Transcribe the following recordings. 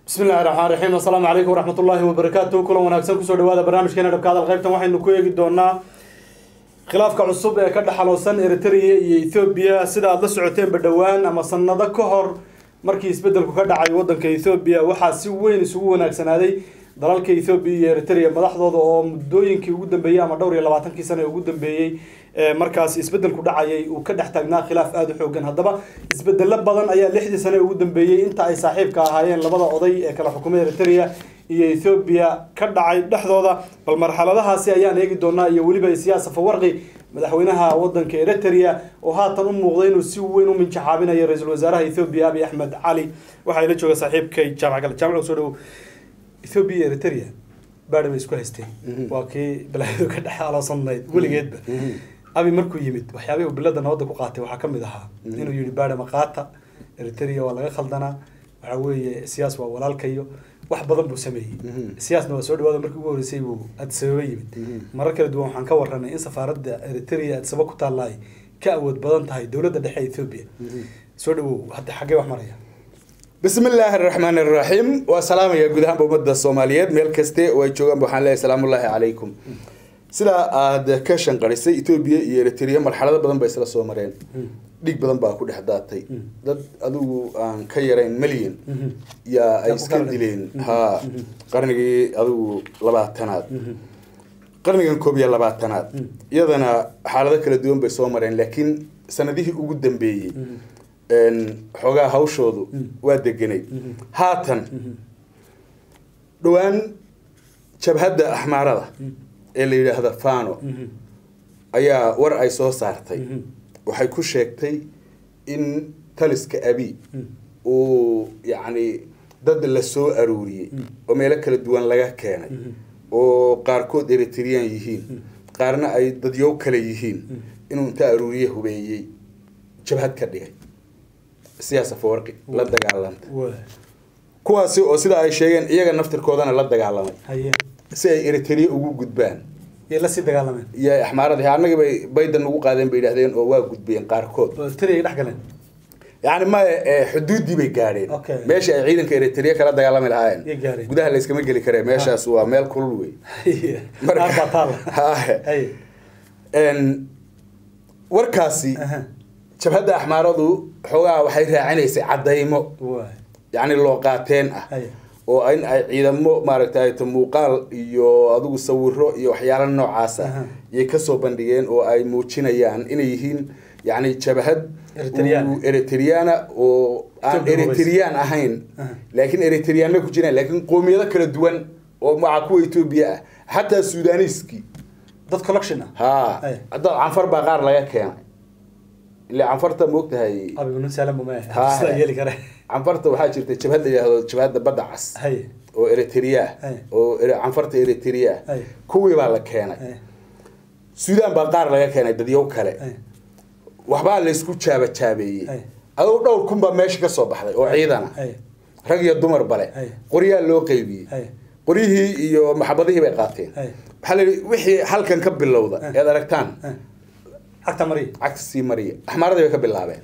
bismi illahi raxmaan raxiim assalaamu calaykum waraxmat ullaahi wabarakaatu kulan wanaagsan kusoo dhawaada barnaamijkeena dhabka hadal qaybtan waxaynu ku eegi doonaa khilaafka cusub ee ka dhexaloosan eritrea iyo ethoobiya sida aada la socoteenba dhowaan ama sanado ka hor markii isbedelku ka dhacay wadanka ethoobiya waxaa si weyn isugu wanaagsanaaday dalalka ethoobiya iyo eritrea madaxdooda oo muddooyinkii ugu dambeeyey ama dhowr iyo labaatankii sano ee ugu dambeeyey markaas isbedelku dhacayay uu ka dhex taagnaa khilaaf aada u xoogan haddaba isbedelo badan ayaa lixdii sano ee ugu dambeeyey inta ay saaxiibka ahaayeen labada oday ee kala xukumay eritrea iyo ethoobiya ka dhacay dhexdooda bal marxaladahaasi ayaan eegi doonaa iyo weliba siyaasa fawarqi madaxweynaha wadanka eritrea oo haatan u muuqday inuu si weyn u minjaxaabinayo ra-iisul wasaaraha ethoobiya abiy axmed cali waxaa ila jooga saaxiibkay jaamac gale jaamac soo dhawo ethoobiya iyo eritrea baadhi bay isku haysteen waa kii balaayadu ka dhex aloosanayd weligeedba abi markuu yimid waxyaabihii uu bilada nabadda ku qaatay waxaa kamid ahaa inuu yihi baadhi maqaata eritrea waa laga khaldanaa waxaa weeye siyaas waa walaalkayo wax badan buu sameeyey siyaasna waa soo dhawaada markii ugu horreysay buu addisababa yimid marar kala duwan waxaan ka waranay in safaaradda eritrea addisaba ku taalla ay ka awood badan tahay dowladda dhexe ethoobia soo dhawow hadda xaggee wax maraya bismi illaahi araxmaan araxiim waa salaamaya guud ahaanba ummadda soomaaliyeed meel kaste oo ay joogaan waxaan leeyahay salaamullaahi calaykum sidaa aada ka shanqarisay etoobiya iyo eritrea marxalado badan bay isla soo mareen dhig badan baa ku dhex daatay dad adigu aan ka yarayn milyan yaa ay iska dileen ha qarnigii adigu labaatanaad qarnigan koob iyo labaatanaad iyadana xaalado kala duwan bay soo mareen laakiin sanadihii ugu dambeeyey xoogaa hawshoodu waa degenay haatan dhowaan jabhadda axmaarada ee la yidhaahda fano ayaa war ay soo saartay waxay ku sheegtay in taliska abi uu yacni dad la soo aruuriyey oo meelo kala duwan laga keenay oo qaarkood eritrean yihiin qaarna ay dadyow kale yihiin inuu inta aruuriye hubeeyey jabhad ka dhigay siyaasa fawarqi la dagaalanta kuwaasi oo sida ay sheegeen iyaga naftirkoodana la dagaalamay si ay eritrea ugu gudbaan yay lasii dagaalameen iyo axmaaradii annagii bay baydan ugu qaadeen bay yidhahdeen oo waa gudbiyeen qaarkood oo eritrea dhex galeen yani maya xuduuddii bay gaadheen Okay. meeshii ay ciidanka eritrea kala dagaalami Yay lahaayeen gaadheen. gudaha layskama geli karee meeshaas waa meel kulul wey qaar baa taalla Haye. Hay. En, warkaasi Aha. jabhadda axmaaradu xoogaa waxay raacinaysay caddaymo Waay. yacni loo qaateen ah Hay. oo in ay ciidamo maaragtay to muuqaal iyo adigu sawiro iyo waxyaalo noocaas ah Aha. yay kasoo bandhigeen oo ay muujinayaan inay yihiin yacni jabhad Eritrean. uu eritreana oo aan Ethiopia eritrean ahayn Aha. laakiin eritreanna ku jiraan laakiin qoomiyado kala duwan oo maca kuwa etoobiya ah xataa suudaniiskii dad collection ah ha Hay. hadda canfar baa qaar laga keenay ila canfarta moogtahay abi nun saalan buma Ha. sidaa yeeli kare canfarta waxaa jirta jabhad la yidhaahdo jabhadda badda cas hay oo eritrea Hay. oo ere- canfarta eritrea Hay. kuwii baa la keenay hay suudaan baa qaar laga keenay dadyow kale hay waxbaa laysku jaaba jaabeeyey Hay. aduu dhowr kun baa meesha ka soo baxday oo ciidana hay rag iyo dumar bale Hay. qoryaa loo qeybiyey hay qoryihii iyo maxabadihii bay qaateen Hay. waxaa la yidhi wixii halkan ka bilowda Hay. ead aragtaan hay xagta mariya cagta sii mariya axmaaradii bay ka bilaabeen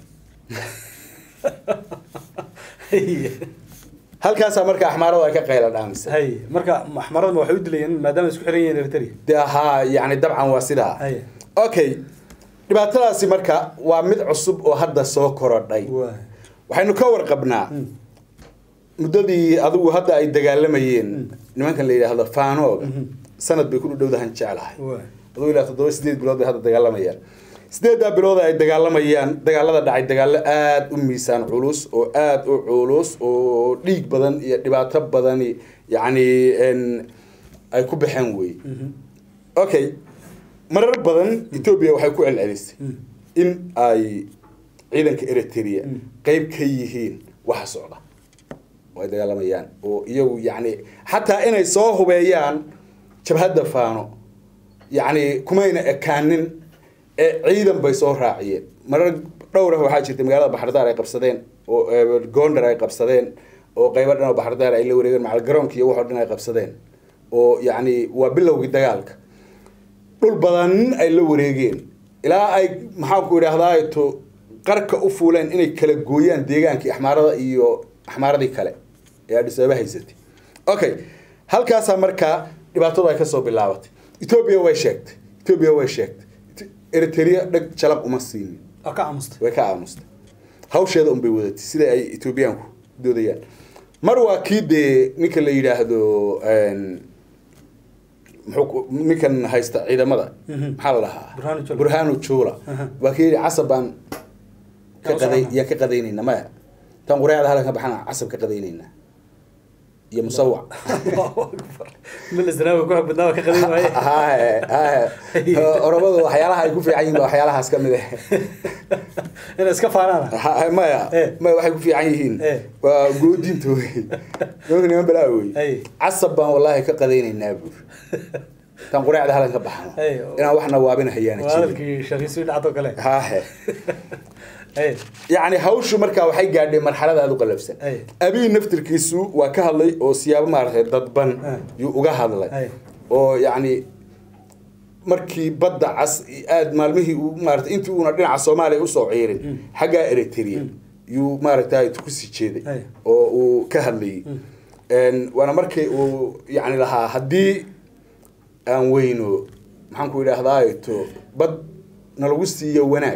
hay halkaasaa marka axmaaradu ay ka qayla dhaamisay hay marka maxmaradma waxay u dilayeen maadaama ay isku xiran yihiin eritrea de haa yani dabcan waa sidaa Hay. okay dhibaatadaasi marka waa mid cusub oo hadda soo korodhay waay waxaynu ka warqabnaa Mm. muddadii adigu hadda ay dagaalamayeen nimankan la yidhaahdo faanooga Mhm. sanad bay ku dhowdahan jeclahay waay adigu ilaa toddoba sideed bilood bay hadda dagaalamayaan sideeddaa bilood ay dagaalamayaan dagaalada dhacay dagaallo aada u miisaan culus oo aada u culus oo dhiig badan iyo dhibaato badani yacni en, ay ku baxeen wey Mhm. okay marar badan etoobiya waxay ku celcelisay Mm. in ay ciidanka eritrea Mm. qeyb ka yihiin waxa socda oo ay dagaalamayaan oo iyagu yacni xataa inay soo hubeeyaan jabhadda faano yacni kumayna ekaanin ee ciidan bay soo raaciyeen marar dhowr ah waxaa jirtay magaalada baxardaar ay qabsadeen oo eh, gondar ay qabsadeen oo qeybo dhan oo baxardaar ay la wareegeen macal garoonka iyo waxoo dhan ay qabsadeen oo yacni waa bilowgii dagaalka dhul badan ay la wareegeen ilaa ay maxaanku idhaahdaa to qarka u fuuleen inay kala gooyaan deegaankii axmaarada iyo axmaaradii kale ee Addis Ababa haysatay okay halkaasaa markaa dhibaatadu ay kasoo bilaabatay etoobiya way sheegtay etoobiya way sheegtay eritrea dheg jalaq uma siinin oo ka aamusta way ka aamustay hawsheeda unbay wadatay sida ay etoobiyaanku doodayaan mar waa kii dee ninka la yidhaahdo muxuu ninkan haysta ciidamada Mhm. maxaa la dhahaa Burhanu Jula. burhanu jula Aha. waa kii yidhi casab baan ka Yaa u qaday socona. yaa ka qadaynayna maya tan qureecda halan ka baxana casab ka qadaynaynaa iyo musawac milis danaawi ku xog badnaa waa ka qadin waaye haye haye oromadu waxyaalaha ay ku fiican yihiin baa waxyaalahaas ka mid ah inay iska faanaan Ha- maya Eh. maya waxay ku fiican yihiin Eh. waa goodinta wey nimanka niman balaa wey Ay. casab baan wallaahi ka qadaynaynaa buur tan qureecda halan ka baxno Ay. inaan waxna waabina hayaana waa jirin hadalkii shakiisii dhacdo kale hahe Ay, yacni hawshu markaa waxay gaadhay marxalada aada u qalafsan Ay. abiy naftirkiisu waa ka hadlay oo siyaabo maaragtay dadban Ah. yuu uga hadlay Ay. oo yacni markii badda cas aad maalmihii uu maaragtay intii uuna dhinaca soomaaliya usoo ciirin xaggaa eritrea yuu maaragtay kusii jeeday Ay. oo uu ka hadlayay Een, waana markii uu yacni lahaa haddii aan weyno maxaan ku idhaahdaa to bad nalagu siiyo wanaag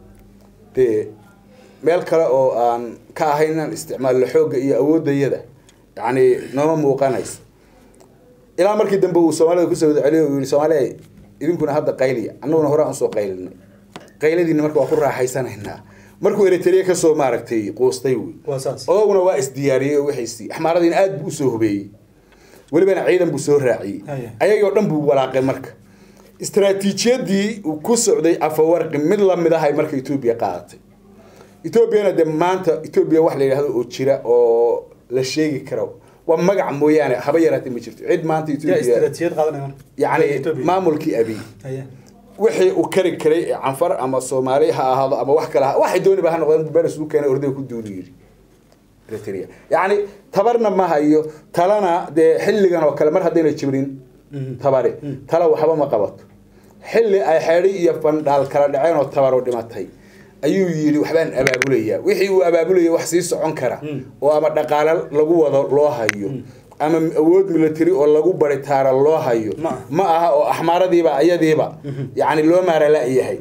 dee meel kale oo aan ka ahayn inaan isticmaalno xoogga iyo awooddayada yacni nooma muuqanayso ilaa markii dambe uu soomaalida kusoo wada celiyo uu yihi soomaaliya idinkuna hadda qayliya annaguna hore aan usoo qaylinay qayladiina marka waa ku raaxaysanaynaa markuu eritrea kasoo maaragtay quustay wey waa saas odaguna waa isdiyaariyey oo wixiisii axmaaradiina aad buu usoo hubeeyey welibana ciidan buu soo raaciyey Haya. ayagii oo dhan buu walaaqay marka istaraatiijiyadii uu ku socday afawarqi mid lamid ahay marka etoobiya qaadatay etoobiyana dee maanta etoobiya wax la yidhahdo oo jira oo la sheegi karo waa magac mooyaane haba yaraatee ma jirto cid maanta yaa etoobiya istiraatiijiyad qaadanaya marka yacni Ethiopia. maamulkii abiy Haya. wixii uu kari karay ee canfar ama soomaali ha ahaado ama wax kale ha waxay dooniba ha noqdeen beres uu keenay ordayga ku duuli yidhi eritrea yacni tabarna ma hayo talana dee xilligan oo kale mar haddayna jibrin Mhm. tabari tala waxba ma qabato xilli ay xeedhi iyo bandhaal kala dhaceen oo tabaru dhimatay ayuu yidhi waxbaan abaabulayaa wixii uu abaabulaya wax sii socon kara Mm. oo ama dhaqaale lagu wado loo hayo ama awood military oo lagu baritaara loo hayo Ma aha. ma aha oo axmaaradiiba ayadiiba yacni loo maara la-yahay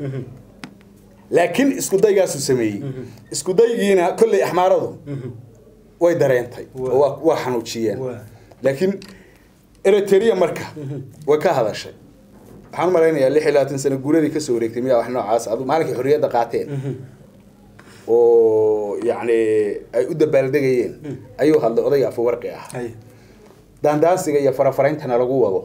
laakiin isku daygaasuu sameeyey isku daygiina kolley axmaaradu way dareentay Waa. oo waa- waa xanuujiyeen Waa. laakiin eritrea marka way ka hadashay waxaan u malaynayaa lix iyo labaatan sano guuradii kasoo wareegtay miyaa wax noocaas adu maalinkii xorriyadda qaateen oo yacni ay u dabaaldegayeen ayuu hadlay odayga afawarqi ah Haya. daandaansiga iyo farafaraintana lagu wado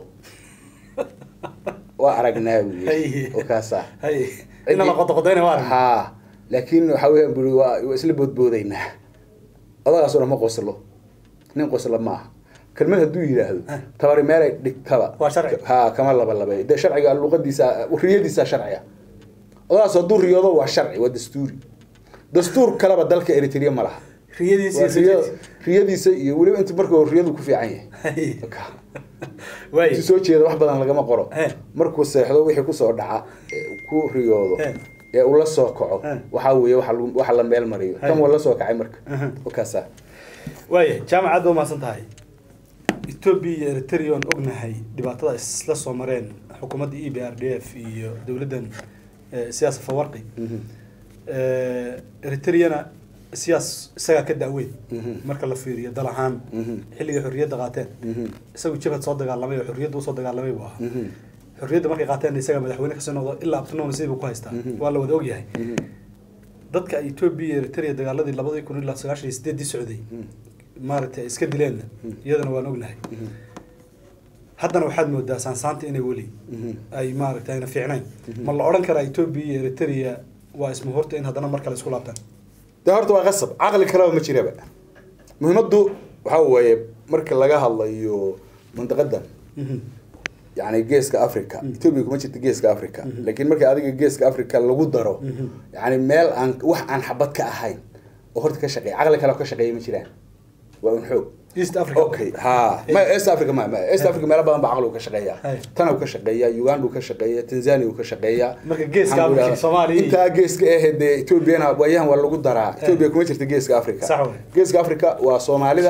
waa aragnaa buyi Hay. oo kaasa Haya. ina la qodoqodayna waa arag ha laakiin waxa weeyaan buri waa waa isla boodboodaynaa odagaasuna ma qoslo nin qosla ma aha kelmad hadduu yidhaahdo Ah. tabari meelay dhigtaba Waa sharci. ha kama laba labay dee sharciga luqadiisa riyadiisa sharciga odagaas hadduu riyoodo waa sharci waa dastuuri dastuur kaleba dalka eritrea ma laha riyadiisa Waa iyo riya- sajeedkiisa. riyadiisa iyo weliba inta markuu riyadu ku fiican yahay Haya. Ka- Waay. intuu soo jeeda wax badan lagama qoro Eh. markuu seexdo wixii kusoo dhaca ee ku riyoodo Eh. ee uu la soo kaco Eh. waxaa weeye waxa lagu- waxa la meel mariyo Hay. tan waa la soo kacay marka Aha. wakaasa waaya jaamacadda waa mahadsan tahay etoobiya iyo eritrea oon ognahay dhibaatada isla soo mareen xukuumadda e b r d f iyo dowladdan eh, siyaasa fawarqi Eh, eritreana siyaas isagaa ka da'weyn Mhm. marka la fiiriyo dal ahaan Mhm. xilligay xorriyadda qaateen Mhm. isagu jabhad soo dagaalamay oo xorriyadda usoo dagaalamay buu ahaa Mhm. xorriyadda markay qaateen isaga madaxweyne kasoo noqdo ilaa abtinoona sidii buu ku haystaa Mhm. waa la wada ogyahay Mhm. dadka etoobiya iyo eritrea dagaaladii labadii kun ilaa sagaashan iyo sideeddii socday maaragtay ay iska dileenna iyadana waan ognahay haddana waxaad moodaa saansaanta inay weli Mhm. ay maaragtay ayna fiicnayn ma la odhan karaa etoobiya iyo eritrea waa isma horta in haddana mar kale isku laabtaan de horta waa qasab caqli kaleba ma jiraba muhiimaddu waxa weeye marka laga hadlayo mandaqadan yani geeska africa etoobiya kuma jirta geeska africa laakiin marka adiga geeska africa lagu daro yani meel aan wax aan xabad ka ahayn oo horta ka shaqeeya caqli kale oo ka shaqeeya ma jiraan waa un xoog east africa okay ha ma east africa ma ma east africa meelo badan baa caqli uu ka shaqeeya Hay. tana uu ka shaqeeya uganda uu ka shaqeeya tanzania uu ka shaqeeya Marka geeska Maxaan ku Africa, idhahdaa, Soomaaliya iyo- intaa geeska eh dee etoobiyana waayahan waa lagu daraa etoobiya kuma jirta geeska africa Sax wey. geeska africa waa soomaalida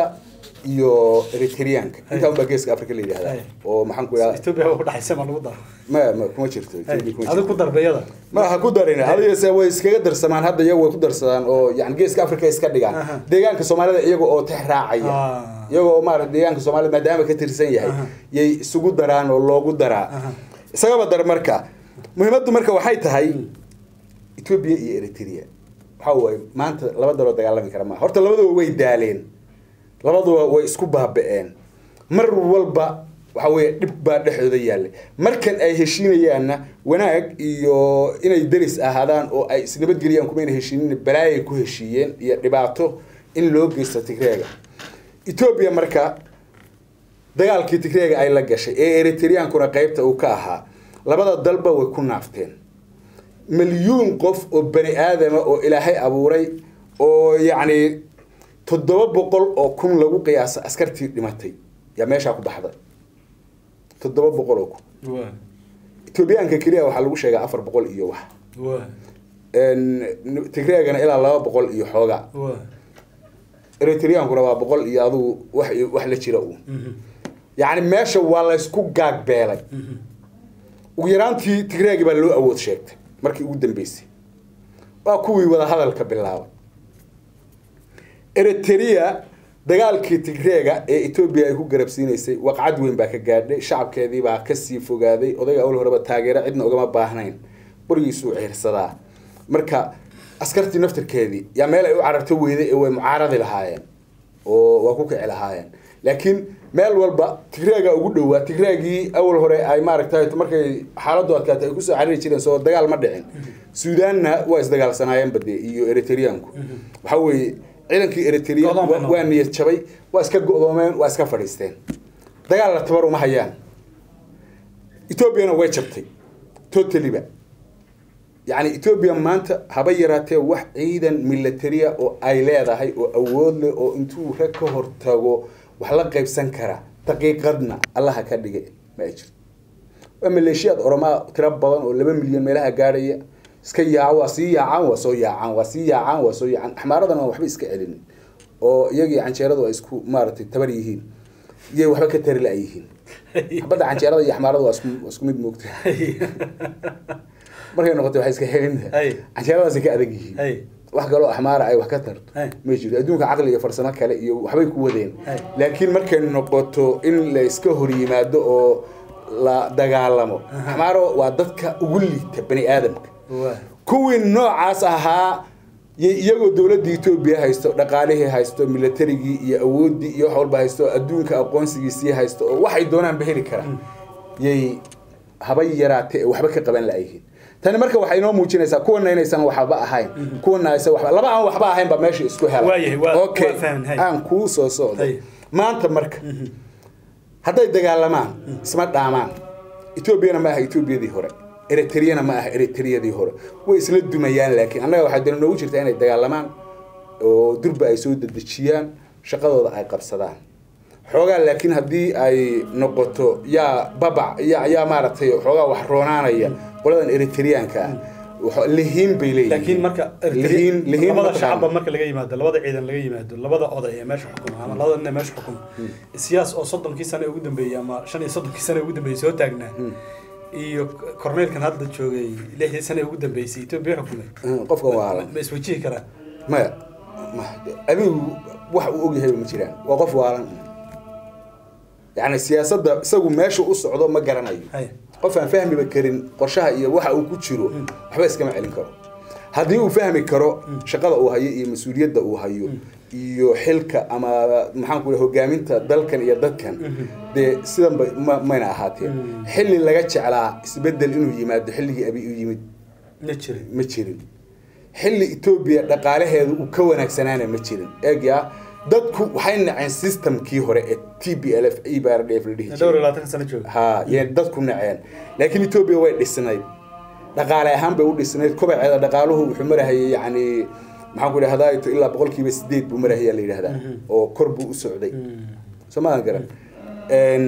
iyo eritreanka intaa unbaa geeska africa la yidhahdaa Hay. oo maxaan ku idhaha etoobiya waa udhaxaysa ma lagu daro ma ma kuma jirto Ethiopia kuma adigu jirto. ku darbeyada ma ha ku darin adigase way iskaga darsamaan hadda iyagu way ku darsadaan oo yani geeska africa iska dhigaan Aha. deegaanka soomaalida iyaga oo tex raacaya Ah. iyaga oo maarata deegaanka soomaalida maadaama ka tirsan yahay Aha. yay isugu daraan oo loogu daraa Aha. isagaba dar marka muhiimaddu marka waxay tahay ethiopia iyo eritrea waxa waaye maanta laba daloo dagaalami kara maaha horta labaduba way daaleen labaduba way isku baaba'een mar walba waxa weeye dhib baa dhexdooda yaallay markan ay heshiinayaanna wanaag iyo inay deris ahaadaan oo ay isnabadgeliyaan kumayna heshiinin balaayay ku heshiiyeen iyo dhibaato in loo geysto tigreega etoobiya marka dagaalkii tigreega ay la gashay ee eritreankuna qeybta uu ka ahaa labada dalba way ku naafteen milyuun qof oo bani aadama oo ilaahay abuuray oo yacni toddoba boqol oo kun lagu qiyaasa askartii dhimatay yaa meeshaa ku baxday toddoba boqol oo kun waa etoobiyaanka keliya waxaa lagu sheegaa afar boqol iyo wax waa Een, tigreegana ilaa laba boqol iyo xoogaa waa eritreankuna waa boqol iyo adugu wax wax la jira uun Mhm. yacni meesha waa laysku gaagbeelay Mhm. ugu yaraantii tigreegi baa loo awood sheegtay markii ugu dambeysay waa kuwii wada hadalka bilaabay eritrea dagaalkii tigreega ee etoobiya ay ku garabsiinaysay waqcad weyn baa ka gaadhay shacabkeedii baa kasii fogaaday odayga awal horeba taageero cidna ugama baahnayn burigiisuu ciirsadaa marka askartii naftirkeedii yaa meel ay u cararto weyday ee way mucaaradi lahaayeen oo waa ku kici lahaayeen laakiin meel walba tigreega ugu dhowaa tigreegii awal hore ay maaragtay markay xaaladdu adkaatay ay kusoo cariri jireen soo dagaal ma dhicin suudaanna waa isdagaalsanaayeen bade iyo eritreanku waxa weeye ciidankii eritrea Go'doon bay waa- waa niyad jabay waa iska go'doomeen waa iska fadhiisteen dagaal la tabar uma hayaan etoobiyana way jabtay totaliba yacni etoobiya maanta haba yaraatee wax ciidan militaria oo ay leedahay oo awood leh oo intuu rag ka hortago wax la qaybsan kara daqiiqadna allaha ka dhigay ma ay jirto waa maleeshiyaad oromaa tiro badan oo laba milyan meelaha gaadhaya iska yaaco waa sii yaacaan waa soo yaacaan waa sii yaacaan waa soo yaacaan axmaaradana aan waxba iska celinin oo iyagii canjeeradu ay isku maaragtay tabar yihiin iyay waxba ka tari la yihiin xabadda canjeerada iyo axmaarada waa isku waa isku mid moogta markay noqotay waxay iska helin Hay. canjeeradaasay ka adag yihiin Hay. wax kaloo axmaara ay wax ka tarto Hay. ma jiro adduunka caqli iyo farsamo kale iyo waxbay ku wadeen Hay. laakiin markay noqoto in la iska hor yimaado oo la dagaalamo axmaaro waa dadka ugu liita bani aadamka waa kuwii noocaas ahaa yay iyagoo dowladda etoobiya haysto dhaqaalihii haysto militarigii iyo awooddii iyo wax walba haysto adduunka aqoonsigiisii haysto oo waxay doonaanba heli karaan yay haba yaraatee ee waxba ka qaban la'yihiin tani marka waxay inoo muujinaysaa kuwana inaysan waxba ahayn kuwana aysan waxba laba aan waxba ahayn baa meesha isku hela Waayahay, waa- okay waa fahmin, hay. aan kuu soo socdo Hay. maanta marka hadday dagaalamaan isma dhaamaan etoobiyana ma aha etoobiyadii hore eritreyana ma aha eritreyadii hore way isla dumayaan laakiin annaga waxaa dani noogu jirta inay dagaalamaan oo durba ay soo dedejiyaan shaqadooda ay qabsadaan xoogaa laakiin haddii ay noqoto yaa babac yaa yaa maaragtay xoogaa wax roonaanaya qoladan eritreanka ah waxa- lihiin bay leeyihiin laakiin marka lihiin lihiin labada mataqaana. shacabba marka laga yimaado labada ciidan laga yimaado labada oday ee meesha xukuma ama labada nin ee meesha xukuma siyaas oo soddonkii sane ugu dambeeyey ama shan iyo soddonkii sane ugu dambeeyey soo taagnaa iyo korneelkan hadda joogay lixdii sane ugu dambeysay etoobiya xukumay Mm, qofkan waa ma iswajihi karaa maya ma- adigu wax uu ogyahayba ma jiraan waa qof waalan yacni siyaasadda isagu meesha u socdo ma garanayo Hay. qof aan fahmiba karin qorshaha iyo waxa uu ku jiro waxba iskama celin karo haddii uu fahmi karo shaqada uu hayo iyo mas-uuliyadda uu hayo iyo xilka ama maxaan ku hogaaminta dalkan iyo dadkan dee sidanba ma mayna ahaateen xilli laga jeclaa isbedel inuu yimaado xilligii abi u yimid ma jirin ma jirin xilli etoobiya dhaqaalaheedu uu ka wanaagsanaana ma jirin eegyaa dadku waxay naceen systemkii hore ee t b l f e b r d f la dhihi dhowr iyo jiray labaatanka sano jooga ha yay dadku naceen laakiin etoobiya way dhisnayd dhaqaale ahaan bay u dhisnayd kobaceeda dhaqaaluhu wuxuu marahayay yacni maxaan ku idhahdaa ilaa boqolkiiba sideed buu marahaya la yidhahdaa oo kor buu u socday soo maadan garan Een,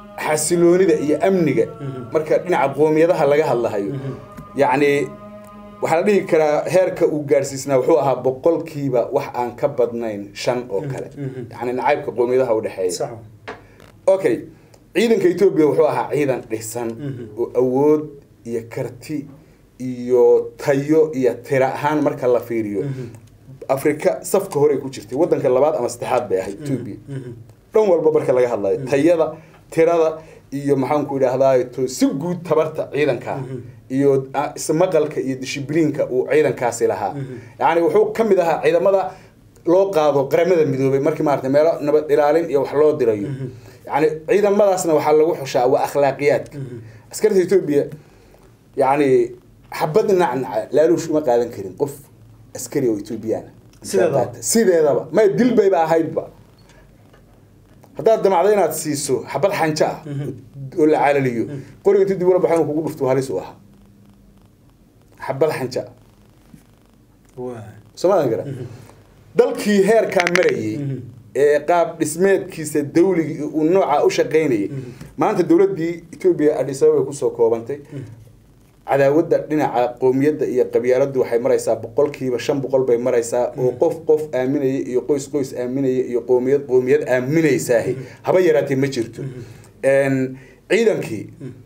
xasiloonida iyo amniga marka dhinaca qoomiyadaha laga hadlahayo yacni waxaa la dhihi karaa heerka uu gaadhsiisnaa wuxuu ahaa boqolkiiba wax aan ka badnayn shan oo kale yani nacaybka qoomiyadaha udhexeeya sax okay ciidanka etoobiya wuxuu ahaa ciidan dhisan oo awood iyo karti iyo tayo iyo tira ahaan marka la fiiriyo afrika safka hore ku jirtay wadanka labaad ama saddexaad bay ahayd etoobiya dhan walba marka laga hadlayo tayada tirada iyo maxaanku idhaahdaa to si guud tabarta ciidanka iyo ah, ismaqalka iyo dishibliinka uu ciidankaasi lahaa yani wuxuu ka mid ahaa ciidamada loo qaado qaramada midoobay markii maarata meelo nabad ilaalin iyo wax loo dirayo yani ciidamadaasna waxaa lagu xushaa waa akhlaaqiyaadka askarta etoobiya yani xabad nacnaca laaluush uma qaadan karin qof askari oo etoobiyana Sideedaba? sideedaba may dil bayba ahaydba haddaad damacdo inaad siiso xabad xanjo ah oo la calaliyo qoriga inti dib ula baxo inuu kugu dhufto halis u ahaa xabad xanjo ah waa soomaadan gara dalkii heerkaa marayay ee qaab dhismeedkiisa dawligii uu nooca u shaqaynayay maanta dowladdii etoobiya adis ababa kusoo koobantay cadaawadda dhinaca qoomiyadda iyo qabyaaladdu waxay maraysaa boqolkiiba shan boqol bay maraysaa oo qof qof aaminaya iyo qoys qoys aaminaya iyo qoomiyad qoomiyad aaminaysaahi haba yaraatee ma jirto ciidankii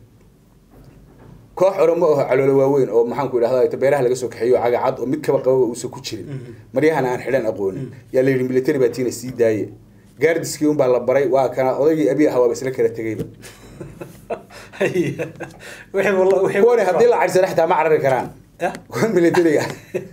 koox oromo oo caloolo waaweyn oo maxaanku idhahda beeraha laga soo kaxeeyo cagacad oo mid kaba qababa uusan ku jirin maryahana aan xidhan aqoonin yaa la yidhi military baa tiina sii daaye gaardiskii unbaa la baray waa kana odaygii abiy ahaa waaba isla kala tegayba wixii walla wixii kuwani haddii la cadsana xitaa ma carari karaan Ah? kuwa militariga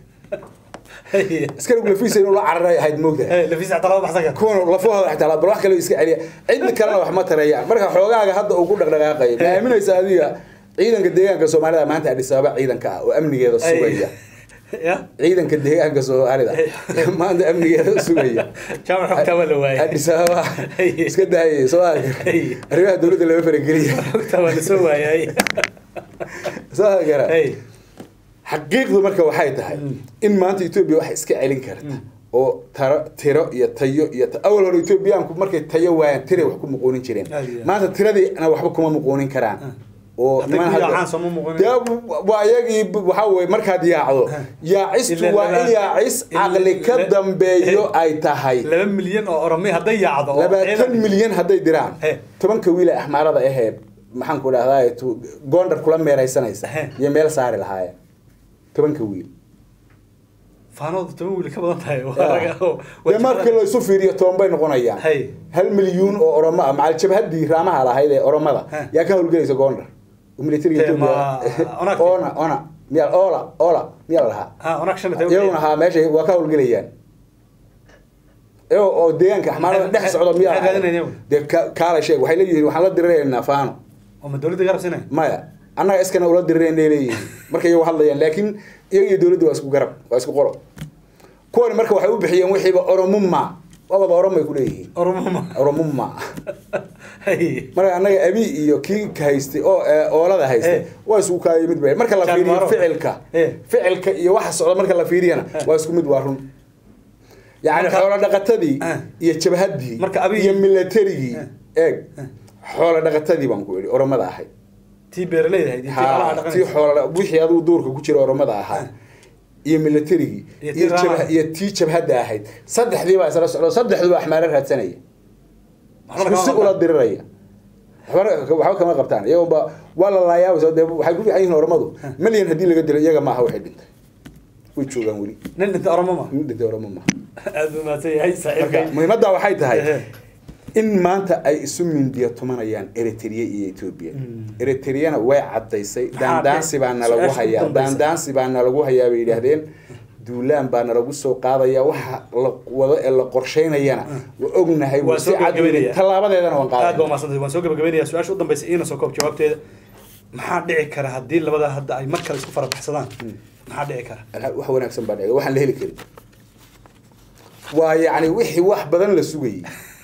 askari lafiisa inuu la cararay ahayd moogtahay Eh, lafiis xataa lama baxsan karo kuwan lafahooda xitaa bal wax kale iska celiya cid kalena wax ma tarayaan marka xoogaaga hadda uu ku dhaqdhaqaaqayo ma aaminaysa adiga ciidanka deegaanka soomaalida maanta adis ababa ciidanka ah oo amnigeeda sugaya ya ciidanka deegaanka soomaalida maanta amnigeeda sugaya jaamac xogtaa waa la waayay adis ababa iska daayay soo arrimaha dowladda lama farageliya xogtaa waa la soo waayay soo gara Hey. xaqiiqdu marka waxay tahay in maanta etoobiya wax iska celin karta oo taro tiro iyo tayo iyo ta- awal hore etoobiyaanku markay tayo waayaan tiray wax ku muquunin jireen Aad iyo aad. maanta tiradiina waxba kuma muquunin karaan oo Hadday niman ku hadda- yaacaan sooma muquunin. Dee, waa iyagii b- waxaa weye markaad yaacdo yaacistu Ilaa waa in laba- yaacis ilaa- caqli ka ilaa- dambeeyo ay tahay laba milyan oo oromay hadday yaacdo oo labaatan ciidan- milyan hadday diraan He. tobanka wiil ee axmaarada ahee maxaan ku dhahdaa goondar kula meeraysanaysa He. iyo meel saari lahaayeen tobanka wiil faanoodu toban wiil ka badan tahay waa laga oo dee markii la isu fiiriyo toban bay noqonayaan Hay. hal milyuun oo oromo ah macal jabhadii raamaha lahayd ee oromada He. yaa ka howlgelaysa goondar oo militariga Tee, ma- Ethiopia- Onagti? ona ona miyaa ola ola miyaa la lahaa ha onak shan iyo toban iyaguna haa meesha waa ka howlgelayaan iyagoo oo deegaanka axmaarada Maxay- dhex socdo miyaa maxay raadinayaan iyagu? dee ka- kaala sheeg waxay leeyihiin waxaan la diriraynaa faano oo ma dowladda garab siinay maya annaga iskana ula dirireen ay leeyihiin markay iyagu hadlayaan laakiin iyaga iyo dowladda waa isku garab waa isku qolo kuwani marka waxay u bixiyeen wixiiba oromuma waabada oromay ku leeyihiin oromoma oromuma hay marka annaga abi iyo kii ka haystay oo ee, oolada haystay Eh. waa isku kaaya mid bay marka la Jaan fiiriyo Maro. ficilka Eh. ficilka iyo waxa socda marka la fiiriyana waa isku mid waa run yacni Marka- xoolo dhaqatadii Eh. iyo jabhadii Marka Abiy- iyo militarigii Eh. eeg xoolo dhaqatadii baan ku idhi oromada ahayd tii beeraleyda ahayd iyo tii xoolaha ha tii dhaqanaysa xoola wixii adigu duurka ku jira oromada ahaa iyo militarigii Iyo tii iyo raama. jabha- iyo tii jabhadda ahayd saddexdii baa isla socdo saddexduba axmaaro raadsanaya Waxba isku si kama ula qabtaan. diriraya waxba waxba kama qabtaan iyagoba waa la laayaabay dee waxay ku fiican yihiin oromadu milyan haddii laga dilo iyaga maaha waxay dhintay way joogaan weli nin dhinta oromoma nin dhintay oromo maaha aad buu mahadsan yahay marka saaxiibkay muhiimadda waxay tahay Ehe. in maanta ay isu mindiya tumanayaan eritrea iyo ethiopia eritreyana way cadaysay Maxaa daandaansi baa nalagu su-aasha ugu hayaa dambaysa. daandaansi baa nalagu hayaa bay yidhaahdeen duulaan baa nalagu soo qaadaya waxa la wado ee la qorsheynayana waa ognahay Waa si soo cad gabagabeynaya. tallaabadeedana waan aad baa qaaday umaadsantahay waan soo gabagabeynaya su-aasha u dambaysa iina soo koob jawaabteeda maxaa dhici kara haddii labada hadda ay mar kale isku farabaxsadaan maxaa dhici kara wax wanaagsan baa dhacay waxaan la heli karin waa yacni wixii wax badan la sugayay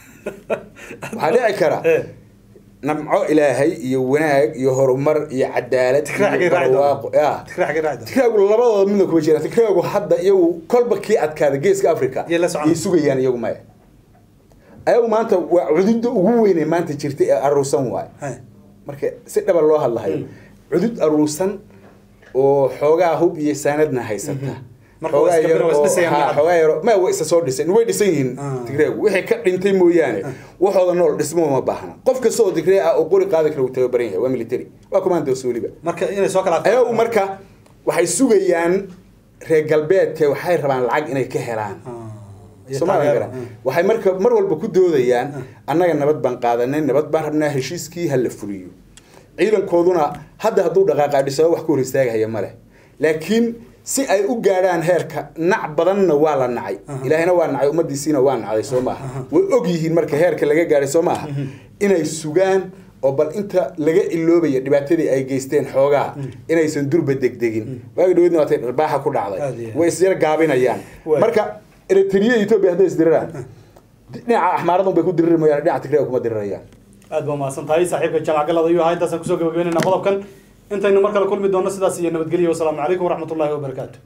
waxaa dhici kara Eh. namco ilaahay iyo wanaag iyo horumar iyo cadaalad Tikraac iyo xaggee raaci doona? barwaaqo ya tikraac xaggee raaci doona? tikraagu labadooda midna kuma jiraan tikraagu hadda iyagu kolba kii adkaada geeska africa Yay la socon. yay sugayaan iyagu maya ayagu maanta waa cududda ugu weyn ee maanta jirta ee aruursan waayo Hay. marka si dhaba loo hadlahayo cudud aruursan oo xoogaa hub iyo saanadna haysata Marka waa iska biro, waa isdhisayaan ha, hadda. xoogaa yaro ma way isa soo dhiseen way dhisan yihiin Ah. tigreegu wixii ka dhintay mooyaane waxooda nool dhismo ma baahna qof kasta oo tigree ah oo qori qaadi kara wuu tababaran yahay waa military waa commandos weliba marka inay soo kala ayagu marka waxay sugayaan reer galbeedka waxay rabaan lacag inay ka helaan iyo Soomaaliya taageero. garan. waxay marka mar walba ku doodayaan annaga nabad baan qaadanay nabad baan rabnaa heshiiskii ha la fuliyo ciidankooduna hadda hadduu dhaqaaqa dhisaba wax ku hor istaagahaya male laakiin si ay u gaadhaan heerka nac badanna waa la nacay ilaahayna waa nacay ummadiisiina waa nacday soo maaha way og yihiin marka heerka laga gaadhay soo maaha inay sugaan oo bal inta laga iloobaya dhibaatadii ay geysteen xoogaa inaysan durba degdegin waagi dhaweydna waatay dharbaaxa ku dhacday Aad iyo aad. way isyar gaabinayaan Waay. marka eritrea iyo etoobiya hadday isdiriraan dhinaca axmaaradan bay ku diriri mooyaane dhinaca tigreega kuma dirirayaan aad baa mahadsan tahay saaxiibka jamac galad ayuu ahaa intaasaan kusoo gabagabeynayna qodobkan intaynu mar kale kulmi doonno sidaas iyo nabadgelyo wasalaamu calaykum waraxmatullaahi wabarakaatu